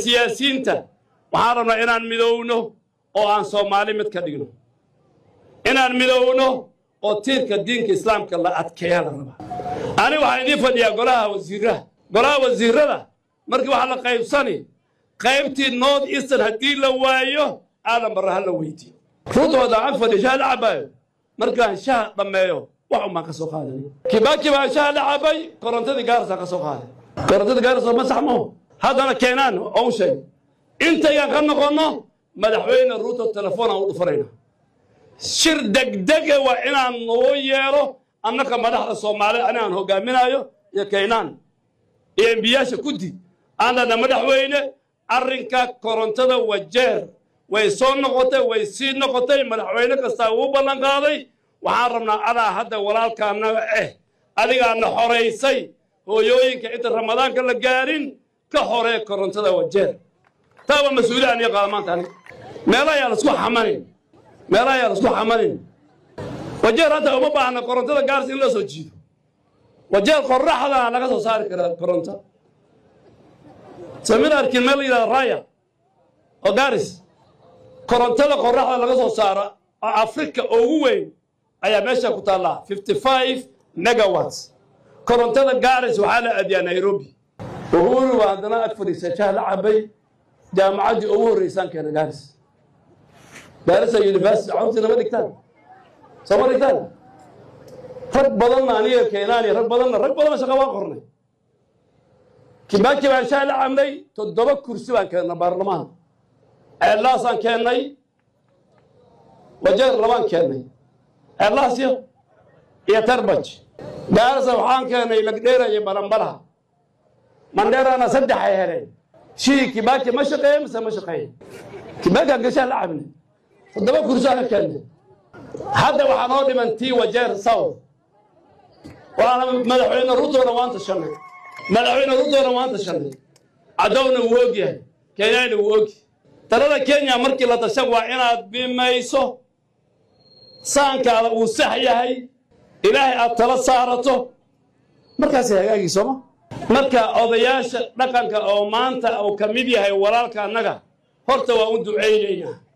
siyaasiyiinta waxaan rabnaa inaan midowno oo aan soomaali mid ka dhigno inaan midowno oo tiirka diinka islaamka la adkeeya la rabaa ani waxaan idiin fadhiyaa golaha wasiiraha golaha wasiirada markii waxaa la qaybsani qaybtii north eastern haddii la waayo aadan barra ha la weydiyo ruuta wadaan ag fadhiya shaha la cabaayo markaan shaha dhammeeyo wax un baan ka soo qaaday kibaaki baan shaha la cabay korontadii gaarasaan ka soo qaaday korontadii gaarasa ma sax maho haddana keenaan oo u sheegay intayaan ka noqonno madaxweyne ruuto telefoon aan u dhufanayna shir degdege waa inaan noo yeelo annaka madaxda soomaalida anigaan hogaaminayo iyo kaynaan iyo embiyaasha guddi aanana madaxweyne arrinka korontada wajeer way soo noqotay way sii noqotay madaxweyne kastaa uu ballan qaaday waxaan rabnaa adaa hadda walaalkaanaga eh adigaana xoraysay hooyooyinka inta ramadaanka la gaarin ka horee korontada wajeer taa waa mas-uuliyad aniga qaada maanta aniga meela ayaa lasku xamanin meela ayaa lasku xamanin wajeer hadda uma baahna korontada gaaris in la soo jiido wajeer qoraxdana laga soo saari karaa koronto seminarkii meel la yidhahda raya oo gaaris korontada qoraxda laga soo saaro oo afrika ugu weyn ayaa meesha ku taallaa fifty five megawatts korontada gaaris waxaa la aadiyaa nairobi uhuru waa haddana ag fadhiisa shaah la cabay jaamacaddii ugu horreysaan keena gaaris gaarisa university cawrtiina ma dhigtaan soo ma dhigtaan rag badanna aniga keenaani rag badanna rag badanna shaqa waan qornay kibaaki baan shaah la cabnay toddoba kursi baan keennay baarlamaan ceellaasaan keennay wajeer labaan keennay ceellaasyo iyo tarbaj gaarisa waxaan keennay lagdheera iyo balambalaha mandheerana saddex ay heleen shii kibaaki ma shaqeeye mise ma shaqeeye kibaakaan gashaa la cabnay toddoba kursi aan ka keennay hadda waxaa noo dhiman tii wajeer south waana madaxweyne rutoona waan tashanay madaxweyne rutoona waan tashanay cadowna wuu og yahay kenyana wuu ogi talada kenya markii la tashan waa inaad bimayso saankaada uu sax yahay ilaahay aad tala saarato markaasay hagaagii sooma marka odayaasha dhaqanka oo maanta uu ka mid yahay walaalka annaga horta waa u ducaynaynaa